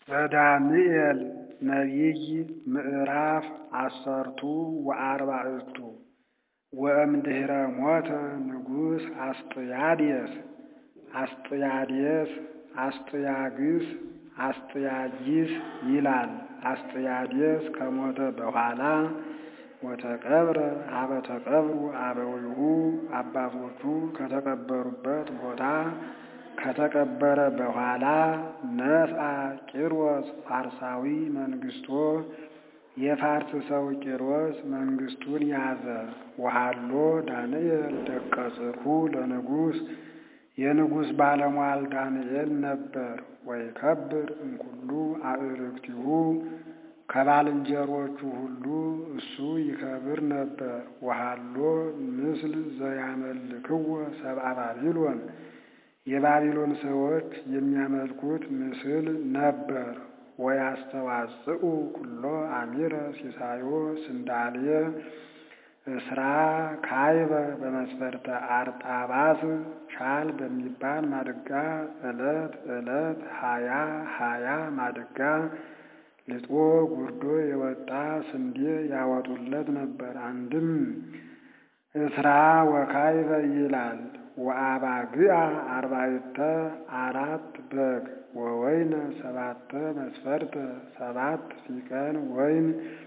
ዘዳንኤል ነቢይ ምዕራፍ አሰርቱ ወአርባዕቱ ወእምድኅረ ሞተ ንጉሥ አስጥያድስ አስጥያድስ አስጥያግስ አስጥያጊስ ይላል። አስጥያድስ ከሞተ በኋላ ወተቀብረ ሀበ ተቀብሩ አበዊሁ አባቶቹ ከተቀበሩበት ቦታ ከተቀበረ በኋላ ነስአ ቂሮስ ፋርሳዊ መንግሥቶ የፋርስ ሰው ቂሮስ መንግሥቱን ያዘ። ወሃሎ ዳንኤል ደቀ ጽርሑ ለንጉሥ የንጉሥ ባለሟል ዳንኤል ነበር። ወይከብር እምኩሉ አእርክቲሁ ከባልንጀሮቹ ሁሉ እሱ ይከብር ነበር። ወሃሎ ምስል ዘያመልክዎ ሰብአ ባቢሎን የባቢሎን ሰዎች የሚያመልኩት ምስል ነበር። ወያስተዋጽኡ ኩሎ አሚረ ሲሳዮ ስንዳልየ እስራ ካይበ በመስፈርተ አርጣባስ ሻል በሚባል ማድጋ ዕለት ዕለት ሀያ ሀያ ማድጋ ልጦ ጉርዶ የወጣ ስንዴ ያወጡለት ነበር። አንድም እስራ ወካይበ ይላል። ወአባግዓ አርባዕተ አራት በግ ወወይነ ሰባተ መስፈርተ ሰባት ሲቀን ወይን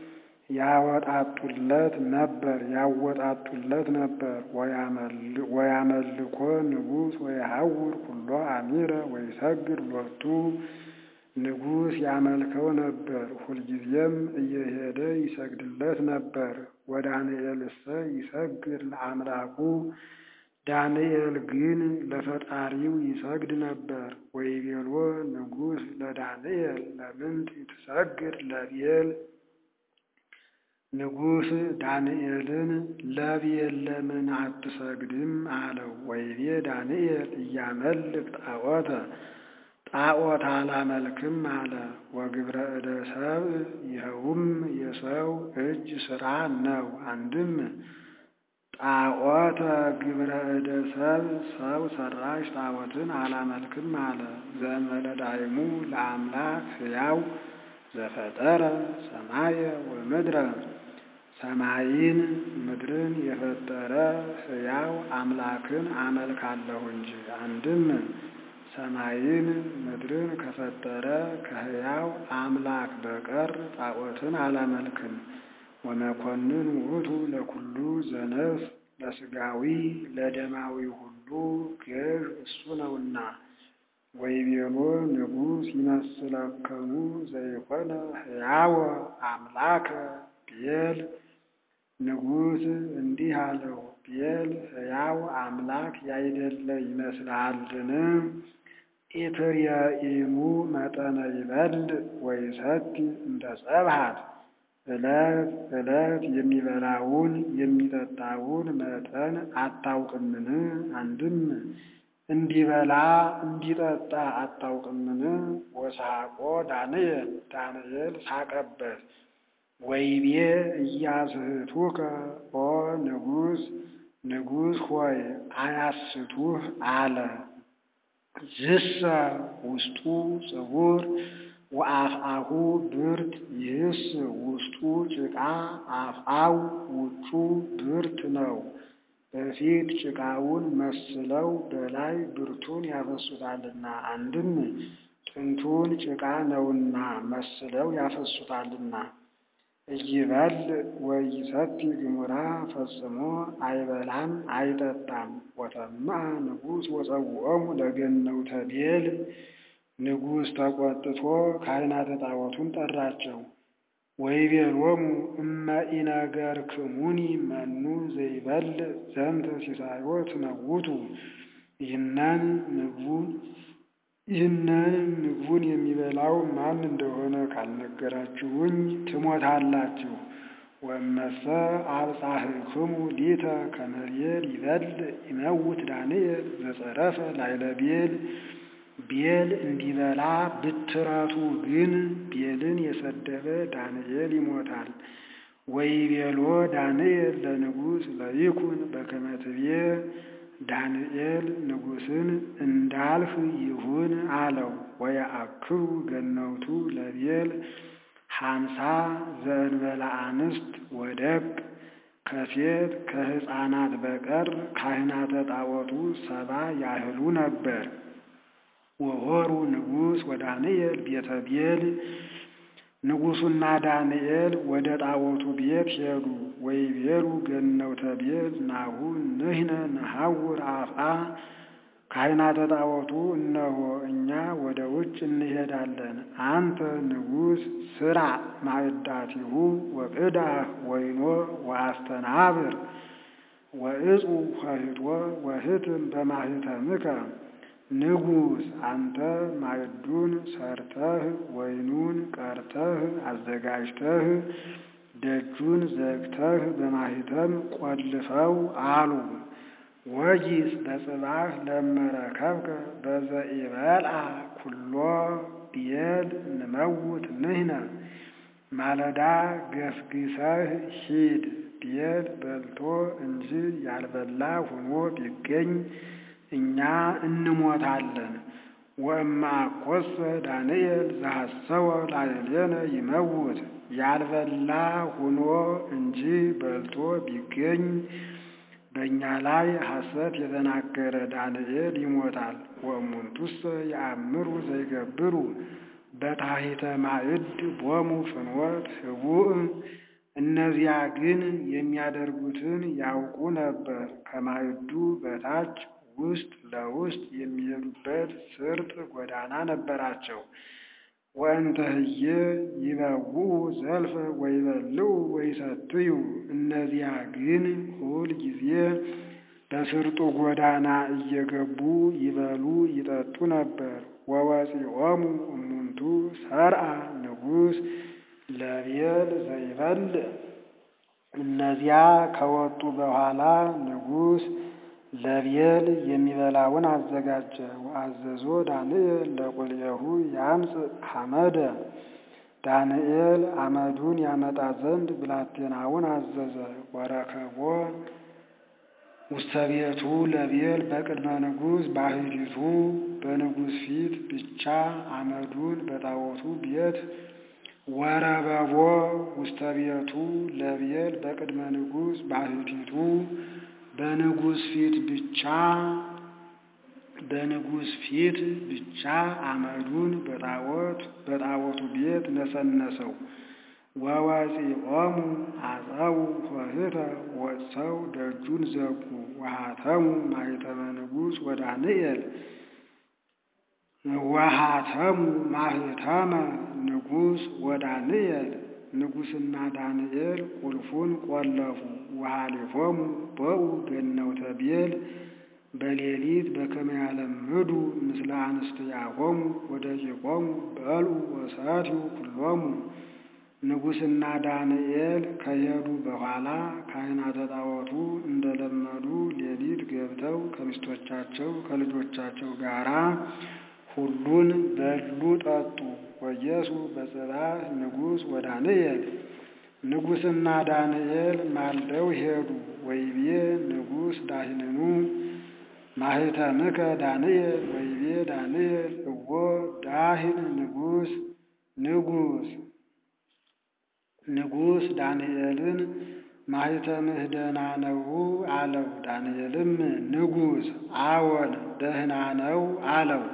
ያወጣጡለት ነበር ያወጣጡለት ነበር። ወያመልኮ ንጉሥ ወየሐውር ኩሎ አሚረ ወይሰግድ ሎቱ ንጉሥ ያመልከው ነበር፣ ሁልጊዜም እየሄደ ይሰግድለት ነበር። ወዳንኤልሰ ይሰግድ ለአምላኩ ዳንኤል ግን ለፈጣሪው ይሰግድ ነበር። ወይቤሎ ንጉሥ ለዳንኤል ለምንት ትሰግድ ለቤል ንጉሥ ዳንኤልን ለቤል ለምን አትሰግድም አለው። ወይቤ ዳንኤል እያመልክ ጣዖተ ጣዖት አላመልክም አለ። ወግብረ እደ ሰብእ ይኸውም የሰው እጅ ሥራ ነው። አንድም ጣዖተ ግብረ እደ ሰብእ ሰው ሰራሽ ጣዖትን አላመልክም አለ። ዘመለዳይሙ ለአምላክ ሕያው ዘፈጠረ ሰማየ ወምድረ ሰማይን ምድርን የፈጠረ ሕያው አምላክን አመልካለሁ እንጂ። አንድም ሰማይን ምድርን ከፈጠረ ከሕያው አምላክ በቀር ጣዖትን አላመልክም። ወመኮንን ውእቱ ለኩሉ ዘነፍስ ለሥጋዊ ለደማዊ ሁሉ ገዥ እሱ ነውና። ወይቤሎ ንጉሥ ይመስለከሙ ዘይኮነ ሕያወ አምላከ ቤል ንጉሥ እንዲህ አለው፣ ቤል ሕያው አምላክ ያይደለ ይመስልሃልን? ኢትርየኢኑ መጠነ ይበል ወይሰቲ እንደ ጸብሃት ዕለት ዕለት የሚበላውን የሚጠጣውን መጠን አታውቅምን? አንድም እንዲበላ እንዲጠጣ አታውቅምን? ወሳቆ ዳንኤል ዳንኤል ሳቀበት። ወይቤ እያስህቱከ ኦ ንጉሥ ንጉሥ ሆይ አያስቱህ አለ። ዝሰ ውስጡ ጽጉር ወአፍአሁ ብርት ይህስ ውስጡ ጭቃ አፍአው ውጩ ብርት ነው። በፊት ጭቃውን መስለው በላይ ብርቱን ያፈሱታልና። አንድም ጥንቱን ጭቃ ነውና መስለው ያፈሱታልና። እይበል ወይሰቲ ግሙራ ፈጽሞ አይበላም አይጠጣም። ወተምአ ንጉሥ ወጸውዖሙ ለገነውተ ቤል ንጉሥ ተቆጥቶ ካህናተ ጣዖቱን ጠራቸው። ወይቤሎሙ እመ ኢነገርክሙኒ መኑ ዘይበል ዘንተ ሲሳዮ ትመውቱ ይህነን ምግቡን ይህንን ምግቡን የሚበላው ማን እንደሆነ ካልነገራችሁኝ ትሞታላችሁ። ወመሰ አብጻሕክሙ ሊተ ከመ ቤል ይበል ይመውት ዳንኤል ዘጸረፈ ላዕለ ቤል ቤል እንዲበላ ብትረቱ ግን ቤልን የሰደበ ዳንኤል ይሞታል። ወይቤሎ ዳንኤል ለንጉሥ ለይኩን በከመ ትቤ ዳንኤል ንጉሥን እንዳልህ ይሁን አለው። ወየአክሩ ገነውቱ ለቤል ሀምሳ ዘእንበለ አንስት ወደግ ከሴት ከሕፃናት በቀር ካህናተ ጣዖቱ ሰባ ያህሉ ነበር። ወሆሩ ንጉሥ ወዳንኤል ቤተ ቤል ንጉሡና ዳንኤል ወደ ጣዖቱ ቤት ሄዱ። ወይቤሉ ገነውተ ቤል ናሁ ንሕነ ነሐውር አፍአ ካህናተ ጣዖቱ እነሆ እኛ ወደ ውጭ እንሄዳለን። አንተ ንጉሥ ስራ ማዕዳቲሁ ወቅዳህ ወይኖ ወአስተናብር ወእፁ ኆኅቶ ወህትም በማኅተምከ ንጉሥ አንተ ማዕዱን ሰርተህ ወይኑን ቀርተህ አዘጋጅተህ ደጁን ዘግተህ በማኅተም ቆልፈው አሉ። ወጊስ በጽባህ ለመረከብከ በዘኢበልዓ ኩሎ ብዔል ንመውት ንሕነ ማለዳ ገስግሰህ ሂድ ብዔል በልቶ እንጂ ያልበላ ሆኖ ቢገኝ እኛ እንሞታለን። ወእምአኰሰ ዳንኤል ዘሐሰወ ላዕሌነ ይመውት ያልበላ ሆኖ እንጂ በልቶ ቢገኝ በእኛ ላይ ሐሰት የተናገረ ዳንኤል ይሞታል። ወእሙንቱሰ የአምሩ ዘይገብሩ በታሕተ ማዕድ ቦሙ ፍኖት ህቡእ እነዚያ ግን የሚያደርጉትን ያውቁ ነበር። ከማዕዱ በታች ውስጥ ለውስጥ የሚሄዱበት ስርጥ ጎዳና ነበራቸው። ወእንተ ህዬ ይበውኡ ዘልፈ ወይበልዑ ወይሰትዩ እነዚያ ግን ሁል ጊዜ በስርጡ ጎዳና እየገቡ ይበሉ ይጠጡ ነበር። ወወፂኦሙ እሙንቱ ሰርአ ንጉሥ ለቤል ዘይበልዕ እነዚያ ከወጡ በኋላ ንጉሥ ለቤል የሚበላውን አዘጋጀ። ወአዘዞ ዳንኤል ለቁልኤሁ ያምጽእ ሐመደ ዳንኤል አመዱን ያመጣ ዘንድ ብላቴናውን አዘዘ። ወረከቦ ውስተ ቤቱ ለቤል በቅድመ ንጉሥ ባህቲቱ በንጉሥ ፊት ብቻ አመዱን በጣዖቱ ቤት ወረበቦ ውስተ ቤቱ ለቤል በቅድመ ንጉሥ ባህቲቱ በንጉሥ ፊት ብቻ በንጉሥ ፊት ብቻ አመዱን በጣዖት በጣዖቱ ቤት ነሰነሰው። ወወፂኦሙ አፀው ኆኅተ ወጥተው ደጁን ዘጉ። ወሃተሙ ማኅተመ ንጉሥ ወዳንኤል ወሃተሙ ማኅተመ ንጉሥ ወዳንኤል ንጉሥና ዳንኤል ቁልፉን ቆለፉ። ወሃሊፎሙ በኡ ገነውተ ቤል በሌሊት በከመ ያለምዱ ምስለ አንስትያሆሙ ወደቂቆሙ በልዑ ወሰትዩ ኩሎሙ። ንጉሥና ዳንኤል ከሄዱ በኋላ ካህናተ ጣዖቱ እንደለመዱ ሌሊት ገብተው ከሚስቶቻቸው ከልጆቻቸው ጋራ ሁሉን በሉ ጠጡ። ወየሱ በጽባሕ ንጉሥ ወዳንኤል ንጉሥና ዳንኤል ማልደው ሄዱ። ወይቤ ንጉሥ ዳህንኑ ማኅተምከ ዳንኤል ወይቤ ዳንኤል እዎ ዳህን ንጉሥ ንጉሥ ንጉሥ ዳንኤልን ማኅተምህ ደህና ነው አለው። ዳንኤልም ንጉሥ አዎን ደህና ነው አለው።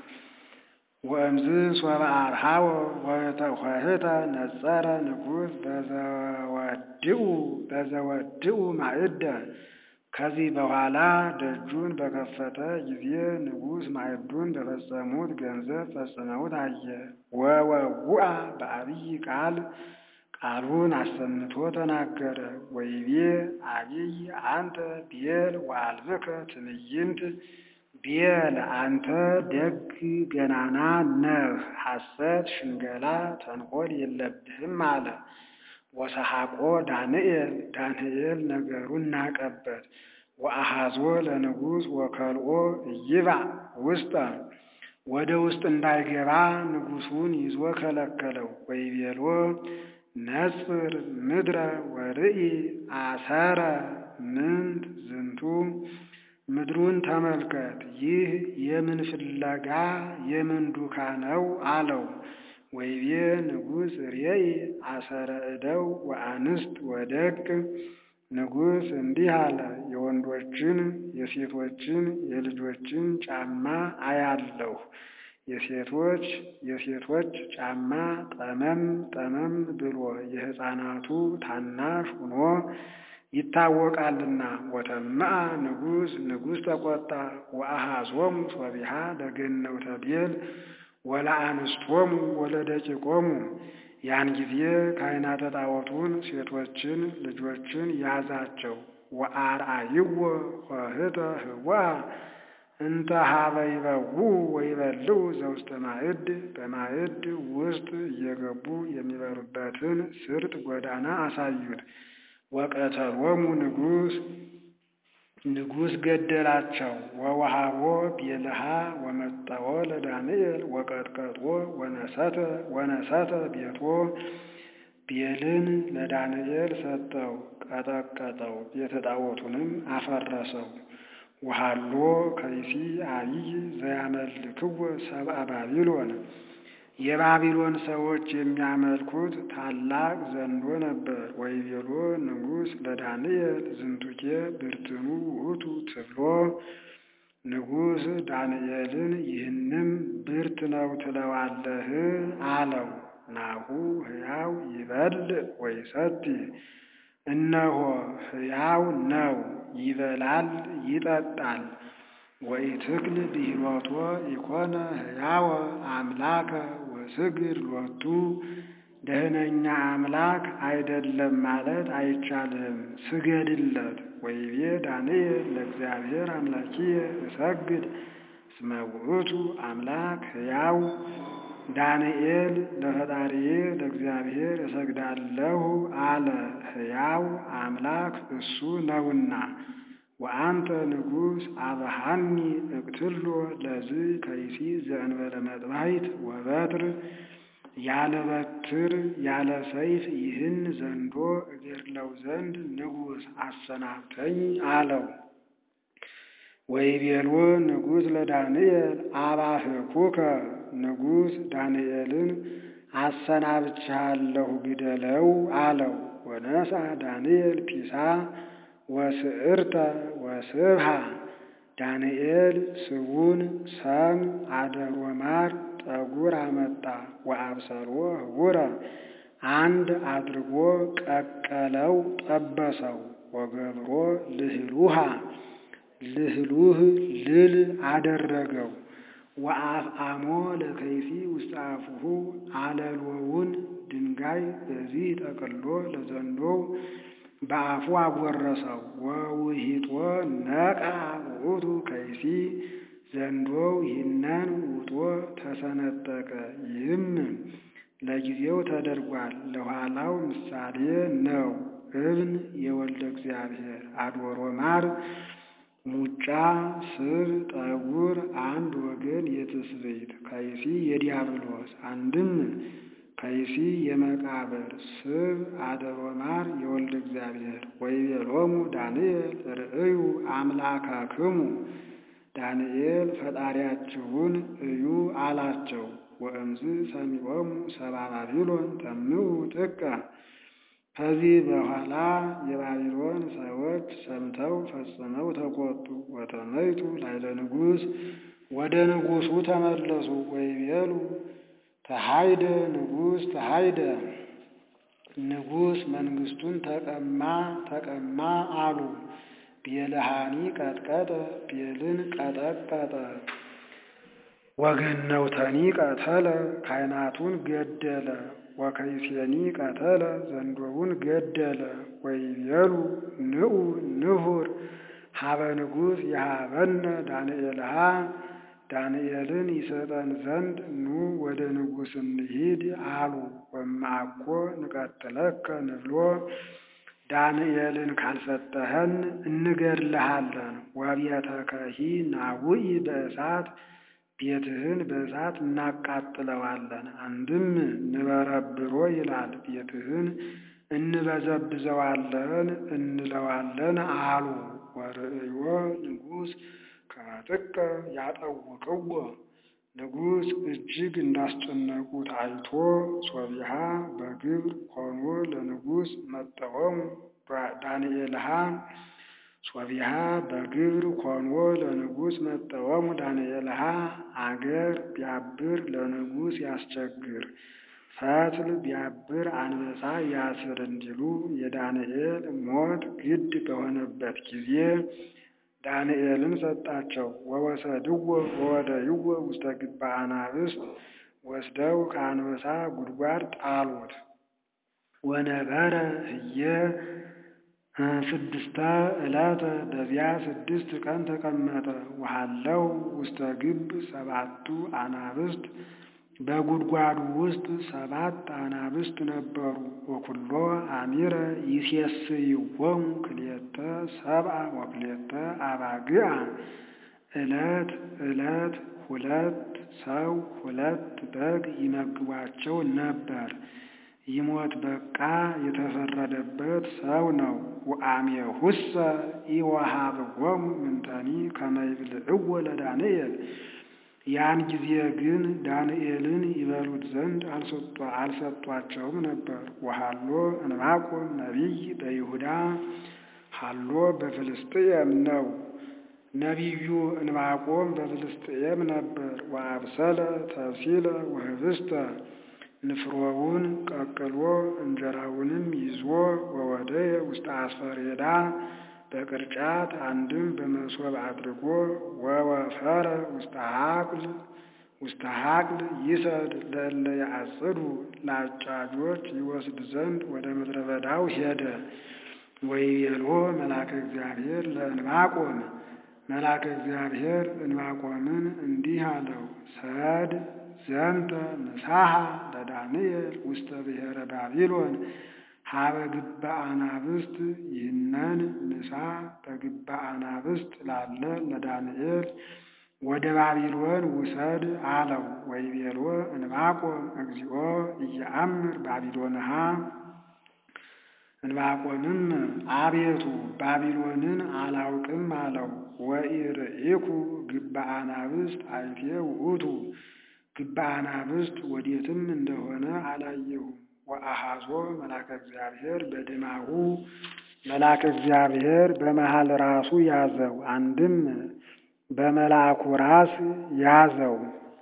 ወእምዝ ሶበ አርሃወ ኆኅተ ነጸረ ንጉሥ በዘወድኡ በዘወድኡ ማዕደ ከዚህ በኋላ ደጁን በከፈተ ጊዜ ንጉሥ ማዕዱን በፈጸሙት ገንዘብ ፈጽመውት አየ። ወወውአ በአብይ ቃል ቃሉን አሰምቶ ተናገረ። ወይቤ አብይ አንተ ቤል ወአልብከ ትዕይንት ቤል አንተ ደግ ገናና ነህ፣ ሐሰት፣ ሽንገላ፣ ተንኮል የለብህም አለ። ወሰሐቆ ዳንኤል ዳንኤል ነገሩን ናቀበት። ወአሃዞ ለንጉሥ ወከልኦ ይባእ ውስጠ ወደ ውስጥ እንዳይገባ ንጉሡን ይዞ ከለከለው። ወይቤሎ ነጽር ምድረ ወርኢ አሰረ ምንት ዝንቱ ምድሩን ተመልከት፣ ይህ የምን ፍለጋ የምን ዱካ ነው አለው። ወይቤ ንጉሥ ርየይ አሰረ እደው ወአንስት ወደቅ። ንጉሥ እንዲህ አለ፣ የወንዶችን የሴቶችን የልጆችን ጫማ አያለሁ። የሴቶች የሴቶች ጫማ ጠመም ጠመም ብሎ የሕፃናቱ ታናሽ ሆኖ ይታወቃልና። ወተምአ ንጉሥ ንጉሥ ተቆጣ። ወአኀዞሙ ሶቢሃ ለገነውተ ቤል ወለአንስቶሙ ወለደቂቆሙ። ያን ጊዜ ካህናተ ጣዖቱን ሴቶችን ልጆችን ያዛቸው። ወአርአይዎ ኆኅተ ህቡአ እንተ ኀበ ይበውዑ ወይበልዑ ዘውስተ ማዕድ በማዕድ ውስጥ እየገቡ የሚበሉበትን ስርጥ ጎዳና አሳዩት። ወቀተሎሙ ንጉሥ ንጉሥ ገደላቸው። ወወሃቦ ቤልሃ ወመጠወ ለዳንኤል ወቀጥቀጦ ወነሰተ ወነሰተ ቤቶ ቤልን ለዳንኤል ሰጠው፣ ቀጠቀጠው፣ ቤተ ጣዖቱንም አፈረሰው። ወሃሎ ከይሲ አቢይ ዘያመልክዎ ሰብአ ባቢሎን የባቢሎን ሰዎች የሚያመልኩት ታላቅ ዘንዶ ነበር። ወይቤሎ ንጉሥ ለዳንኤል ዝንቱኬ ብርትኑ ውእቱ ትብሎ ንጉሥ ዳንኤልን ይህንም ብርት ነው ትለዋለህ አለው። ናሁ ሕያው ይበልዕ ወይሰቲ እነሆ ሕያው ነው ይበላል ይጠጣል። ወኢትክል ብሂሎቶ ኢኮነ ሕያወ አምላከ ወስግድ ሎቱ ደህነኛ አምላክ አይደለም ማለት አይቻልም፣ ስገድለት። ወይቤ ዳንኤል ለእግዚአብሔር አምላኪየ እሰግድ እስመ ውእቱ አምላክ ሕያው ዳንኤል ለፈጣሪዬ ለእግዚአብሔር እሰግዳለሁ አለ። ሕያው አምላክ እሱ ነውና። ወአንተ ንጉሥ አብሃኒ እቅትሎ ለዝ ከይሲ ዘእንበለ መጥባሕት ወበትር ያለ በትር ያለ ሰይፍ ይህን ዘንዶ እገድለው ዘንድ ንጉሥ አሰናብተኝ አለው። ወይቤሎ ንጉሥ ለዳንኤል አባህኩከ ንጉሥ ዳንኤልን አሰናብቻለሁ ግደለው አለው። ወነሳ ዳንኤል ፒሳ ወስዕርተ ወስብሃ ዳንኤል ስቡን ሰም አደሮ ማር ጠጉር አመጣ። ወአብሰሎ ህቡረ አንድ አድርጎ ቀቀለው ጠበሰው። ወገብሮ ልህሉሃ ልህሉህ ልል አደረገው። ወአፍአሞ ለከይሲ ውስተ አፉሁ አለሎውን ድንጋይ በዚህ ጠቅሎ ለዘንዶው በአፉ አጎረሰው። ወውሂጦ ነቃ ውእቱ ከይሲ ዘንዶው ይህንን ውጦ ተሰነጠቀ። ይህም ለጊዜው ተደርጓል፣ ለኋላው ምሳሌ ነው። እብን የወልደ እግዚአብሔር አድወሮ ማር ሙጫ ስብ ጠጉር አንድ ወገን የትስብእት ከይሲ የዲያብሎስ አንድም ከይሲ የመቃብር ስብ አደሮ ማር የወልደ እግዚአብሔር ወይቤሎሙ ዳንኤል ርእዩ አምላካክሙ ዳንኤል ፈጣሪያችሁን እዩ አላቸው። ወእምዝ ሰሚዖሙ ሰብአ ባቢሎን ተምኡ ጥቀ ከዚህ በኋላ የባቢሎን ሰዎች ሰምተው ፈጽመው ተቆጡ። ወተመይቱ ላይለ ንጉሥ ወደ ንጉሡ ተመለሱ። ወይቤሉ ተሃይደ ንጉሥ ተሃይደ ንጉሥ መንግሥቱን ተቀማ ተቀማ አሉ። ቤልሃኒ ቀጥቀጠ ቤልን ቀጠቀጠ። ወገነውተኒ ቀተለ ካህናቱን ገደለ። ወከይሴኒ ቀተለ ዘንዶውን ገደለ። ወይቤሉ ንዑ ንሁር ሀበ ንጉሥ የሀበነ ዳንኤልሃ ዳንኤልን ይሰጠን ዘንድ ኑ ወደ ንጉሥ እንሂድ አሉ። ወማኮ ንቀትለከ ንብሎ ዳንኤልን ካልሰጠኸን እንገድልሃለን። ወቤተከሂ ናውኢ በእሳት ቤትህን በእሳት እናቃጥለዋለን። አንድም ንበረብሮ ይላል ቤትህን እንበዘብዘዋለን እንለዋለን አሉ። ወርእዮ ንጉሥ ከመጥቀ ያጠውቅዎ ንጉሥ እጅግ እንዳስጨነቁት አይቶ ሶቢሃ በግብር ሆኖ ለንጉሥ መጠወሙ ዳንኤልሃ ሶቢሃ በግብር ኮንዎ ለንጉሥ መጠወሙ ዳንኤልሃ አገር ቢያብር ለንጉሥ ያስቸግር ፈትል ቢያብር አንበሳ ያስር እንዲሉ የዳንኤል ሞት ግድ በሆነበት ጊዜ ዳንኤልን ሰጣቸው። ወወሰድዎ ወወደይዎ ውስተ ግባ አናብስት ወስደው ከአንበሳ ጉድጓድ ጣሉት። ወነበረ ህየ ስድስተ ዕለተ በዚያ ስድስት ቀን ተቀመጠ። ወሃለው ውስተ ግብ ሰባቱ አናብስት በጉድጓዱ ውስጥ ሰባት አናብስት ነበሩ። ወኩሎ አሚረ ይሴስይዎሙ ክልኤተ ሰብአ ወክልኤተ አባግዓ ዕለት ዕለት ሁለት ሰው ሁለት በግ ይመግቧቸው ነበር። ይሞት በቃ የተፈረደበት ሰው ነው። ወአሜሁሰ ኢወሃብዎሙ ምንተኒ ከመ ይብልዕዎ ለዳንኤል ያን ጊዜ ግን ዳንኤልን ይበሉት ዘንድ አልሰጧቸውም ነበር። ወሃሎ ዕንባቆም ነቢይ በይሁዳ ሃሎ በፍልስጥኤም ነው። ነቢዩ ዕንባቆም በፍልስጥኤም ነበር። ወአብሰለ ተብሲለ ወህብስተ ንፍሮውን ቀቅሎ እንጀራውንም ይዞ ወወደየ ውስተ አስፈሬዳ በቅርጫት አንድም በመሶብ አድርጎ ወወፈረ ውስተ ሀቅል ውስተ ሀቅል ይሰድ ለእለ ያጽዱ ለአጫጆች ይወስድ ዘንድ ወደ ምድረ በዳው ሄደ። ወይቤሎ መልአከ እግዚአብሔር ለዕንባቆም መልአከ እግዚአብሔር ዕንባቆምን እንዲህ አለው፣ ሰድ ዘንተ ምሳሐ ለዳንኤል ውስተ ብሔረ ባቢሎን ሀበ ግባ አናብስት ይህነን ምሳ በግባ አናብስት ላለ ለዳንኤል ወደ ባቢሎን ውሰድ አለው። ወይቤሎ ዕንባቆም እግዚኦ እየአምር ባቢሎንሃ ዕንባቆምም አቤቱ ባቢሎንን አላውቅም አለው። ወኢርኢኩ ግባ አናብስት አይቴ ውእቱ ግባ አናብስት ወዴትም እንደሆነ አላየሁም። ወአሃዞ መልአከ እግዚአብሔር በድማሁ መልአከ እግዚአብሔር በመሃል ራሱ ያዘው። አንድም በመልአኩ ራስ ያዘው።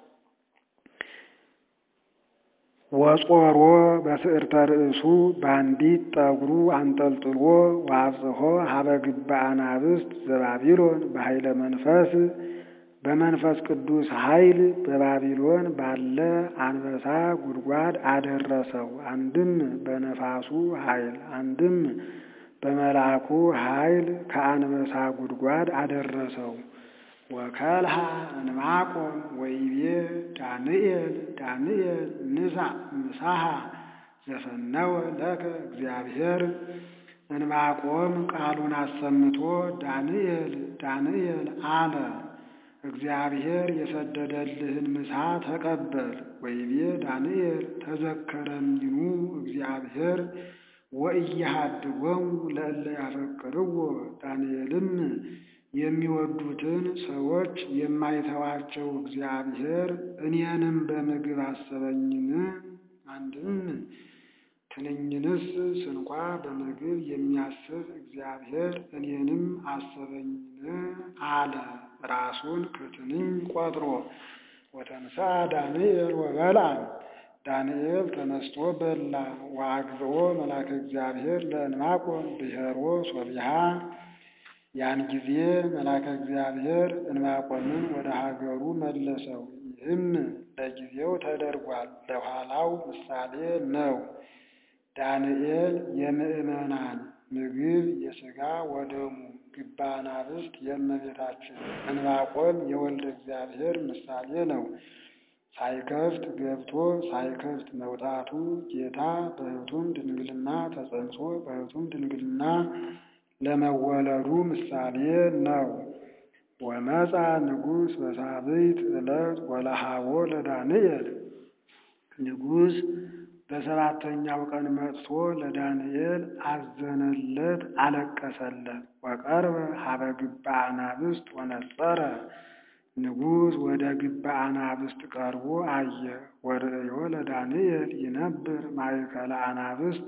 ወጾሮ በስዕርተ ርእሱ በአንዲት ጠጉሩ አንጠልጥሎ ዋጽሖ ሀበ ግባ አናብስት ዘባቢሎን በኃይለ መንፈስ በመንፈስ ቅዱስ ኃይል በባቢሎን ባለ አንበሳ ጉድጓድ አደረሰው። አንድም በነፋሱ ኃይል፣ አንድም በመልአኩ ኃይል ከአንበሳ ጉድጓድ አደረሰው። ወከልሃ ዕንባቆም ወይቤ ዳንኤል ዳንኤል ንሳ ምሳሃ ዘፈነወ ለከ እግዚአብሔር ዕንባቆም ቃሉን አሰምቶ ዳንኤል ዳንኤል አለ እግዚአብሔር የሰደደልህን ምሳ ተቀበል። ወይቤ ዳንኤል ተዘከረኒኑ እግዚአብሔር ወእያሃድጎሙ ለእለ ያፈቅርዎ ዳንኤልም የሚወዱትን ሰዎች የማይተዋቸው እግዚአብሔር እኔንም በምግብ አሰበኝን? አንድም ትንኝንስ ስንኳ በምግብ የሚያስብ እግዚአብሔር እኔንም አሰበኝን አለ። ራሱን ከትንኝ ቆጥሮ ወተንሳ ዳንኤል ወበልዐ ዳንኤል ተነስቶ በላ። ወአግብኦ መልአከ እግዚአብሔር ለዕንባቆም ብሔሮ ሶቢሃ ያን ጊዜ መልአከ እግዚአብሔር ዕንባቆምን ወደ ሀገሩ መለሰው። ይህም ለጊዜው ተደርጓል፣ ለኋላው ምሳሌ ነው። ዳንኤል የምዕመናን ምግብ የሥጋ ወደሙ ግባ አናብስት የእመቤታችን ዕንባቆም የወልደ እግዚአብሔር ምሳሌ ነው። ሳይከፍት ገብቶ ሳይከፍት መውጣቱ ጌታ በሕቱም ድንግልና ተጸንሶ በሕቱም ድንግልና ለመወለዱ ምሳሌ ነው። ወመፃ ንጉሥ በሳብዕት ዕለት ወለሃቦ ለዳንኤል ንጉሥ በሰባተኛው ቀን መጥቶ ለዳንኤል አዘነለት፣ አለቀሰለት። ወቀርበ ሀበ ግባ አናብስት ወነጸረ ንጉሥ ወደ ግባ አናብስት ቀርቦ አየ። ወርእዮ ለዳንኤል ይነብር ማእከለ አናብስት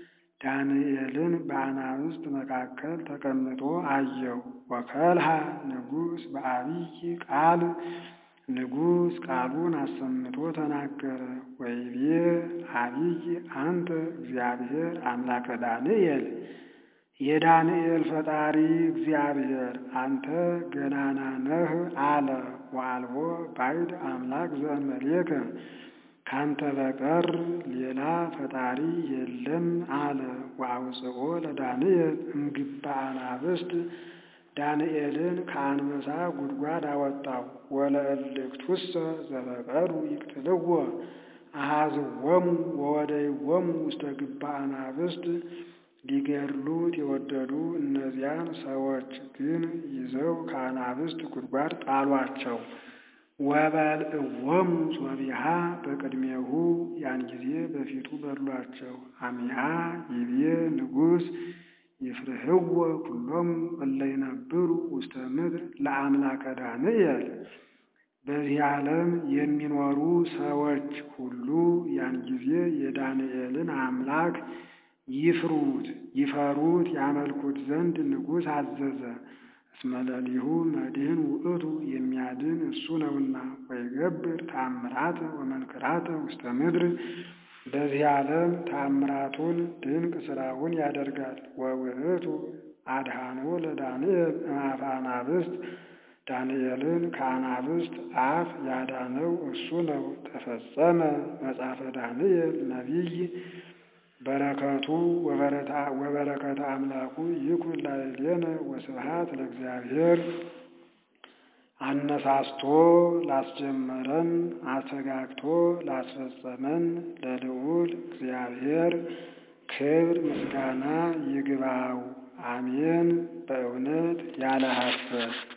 ዳንኤልን በአናብስት መካከል ተቀምጦ አየው። ወከልሃ ንጉሥ በአብይ ቃል ንጉሥ ቃሉን አሰምቶ ተናገረ። ወይቤ አብይ አንተ እግዚአብሔር አምላከ ዳንኤል የዳንኤል ፈጣሪ እግዚአብሔር አንተ ገናና ነህ አለ። ወአልቦ ባዕድ አምላክ ዘእንበሌከ ካንተ በቀር ሌላ ፈጣሪ የለም አለ። ወአውፅኦ ለዳንኤል እምግባ አናብስት ዳንኤልን ከአንበሳ ጉድጓድ አወጣው። ወለእልክቱሰ ዘበቀሉ ይቅትልዎ አሃዝዎሙ ወወደይዎሙ ውስተ ግባ አናብስት ሊገድሉት የወደዱ እነዚያን ሰዎች ግን ይዘው ከአናብስት ጉድጓድ ጣሏቸው። ወበልዕዎሙ ሶቢሃ በቅድሜሁ ያን ጊዜ በፊቱ በሏቸው። አሚሃ ይቤ ንጉሥ ይፍርህዎ ኩሎሙ እለ ይነብሩ ውስተ ምድር ለአምላከ ዳንኤል። በዚህ ዓለም የሚኖሩ ሰዎች ሁሉ ያን ጊዜ የዳንኤልን አምላክ ይፍሩት ይፈሩት ያመልኩት ዘንድ ንጉሥ አዘዘ። እስመ ለሊሁ መድህን ውእቱ የሚያድን እሱ ነውና። ወይገብር ተአምራተ ወመንክራተ ውስተ ምድር በዚህ ዓለም ተአምራቱን ድንቅ ሥራውን ያደርጋል። ወውእቱ አድኃኖ ለዳንኤል እምአፈ አናብስት ዳንኤልን ከአናብስት አፍ ያዳነው እሱ ነው። ተፈጸመ መጽሐፈ ዳንኤል ነቢይ በረከቱ ወበረከተ አምላኩ ይኩን ላዕሌነ ወስብሐት ለእግዚአብሔር። አነሳስቶ ላስጀመረን አተጋግቶ ላስፈጸመን ለልዑል እግዚአብሔር ክብር ምስጋና ይግባው። አሜን። በእውነት ያለ ሐሰት